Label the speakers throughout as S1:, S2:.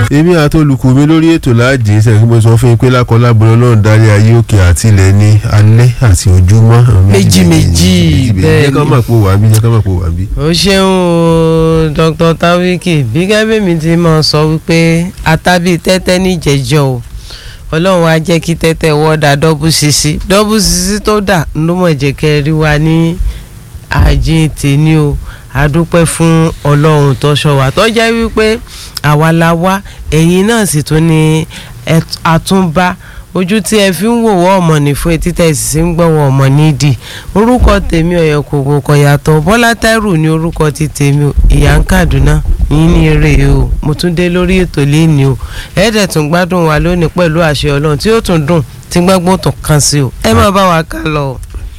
S1: èmi àti olùkọ́ mi lórí ètò láàjì sẹ́yìn mo sọ fún yín pé lákọlábọ̀rọ̀ náà darí ayé òkè àti ilẹ̀ ní alẹ́ àti ojúmọ́.
S2: Méjì méjì, bẹ́ẹ̀
S1: jẹ́ ká
S2: ni.
S1: mọ̀ pé wà á bí jẹ́ ká mọ̀ pé wà á bí.
S2: ó ṣeun o Dr. Tawiki bí gẹ́gẹ́ mi ti máa sọ wípé àtàbí tẹ́tẹ́ níjẹ̀jọ́ o ọlọ́run á jẹ́ kí tẹ́tẹ́ wọ́ da dọ́bù sisi dọ́bù sisi tó dà ló mọ̀ jẹ́ kẹ́ ẹ rí wa ní àjíǹ tèmi o àdúpẹ́ fún ọlọ́run tó ṣọ́ wa tó jẹ́ wípé àwa la wá ẹ̀yin náà sì tún ní ẹ- àtúnbá ojú tí ẹ fi ń wòwọ́ ọmọ ní fún etí tẹ̀ sì ń gbọ́wọ́ ọmọ nídìí orúkọ tèmi ọ̀yọ́ kòkò kò yàtọ̀ bọ́lá tẹ́rù ní orúkọ ti tèmi o ìyá ń kàdúná yín ní eré o mo tún dé lórí ètò lẹ́ni o ẹ̀ẹ́dẹ̀ tún gbádùn wa lónìí pẹ̀lú àṣẹ ọlọ́run tí ó tún dùn tí gbọ́ngbọ́n tó kàn sí o ẹ má bá wa ká lọ.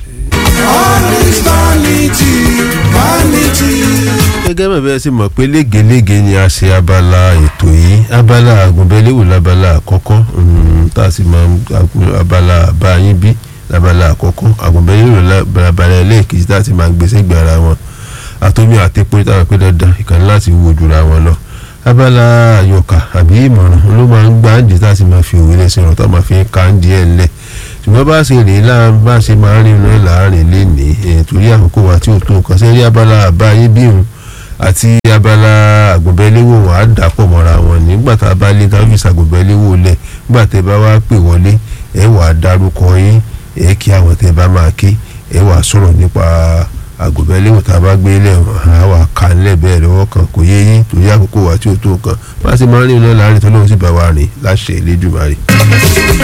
S1: gẹ́gẹ́ bẹ́ẹ̀ bẹ́ẹ̀ sì mọ̀ pé légelége ni a ṣe abala ètò yìí abala àgùnbẹ́léwò labala àkọ́kọ́ mm, tá a sì mọ abala àbáyín bí labala àkọ́kọ́ àgùnbẹ́léwò labala ẹlẹ́ẹ̀kejì tá a sì máa gbèsè gbé ara wọn àtọ́mí àtẹ́pọ̀ tá a pé dandan ìkànnì láti wo jura wọn lọ abala àyọkà àbí ìmọ̀ràn ló máa ń gbá ǹdí tá a sì máa fi òwe lẹ́sìn ọ̀rọ̀ tá a máa fi ń ka ǹdí ẹ̀ lẹ̀ ṣùgbọ́n bá a ṣe rèé láà bá a ṣe máa ń rìn lọ́ọ́ láàrin lénìí ẹ̀ torí àkókò wa tí ò tó nǹkan sẹ́rí abala àbáyé bí òun àti abala àgùnbẹ́léwò wọn á dàpọ̀ mọ́ra wọn nígbà tá a bá lé káfíńsì àgùnbẹ́léwò lẹ̀ nígbà tẹ́ bá wá pè wọlé ẹ wàá dárúkọ yín ẹ kí àwọn tẹ́ bá máa ké ẹ wàá sọ̀rọ̀ nípa àgùnbẹ́léwò tá a bá gbé lẹ̀ wọ́n á wà ká ńlẹ̀ bẹ́ẹ̀ lọ́wọ́ kan kò yé yín torí àkókò wa tí ò tó nǹkan bá a ṣe máa ń rìn lọ́ọ́ láàrin tó lóun sì bá wa rìn láṣẹ Elédùmarè.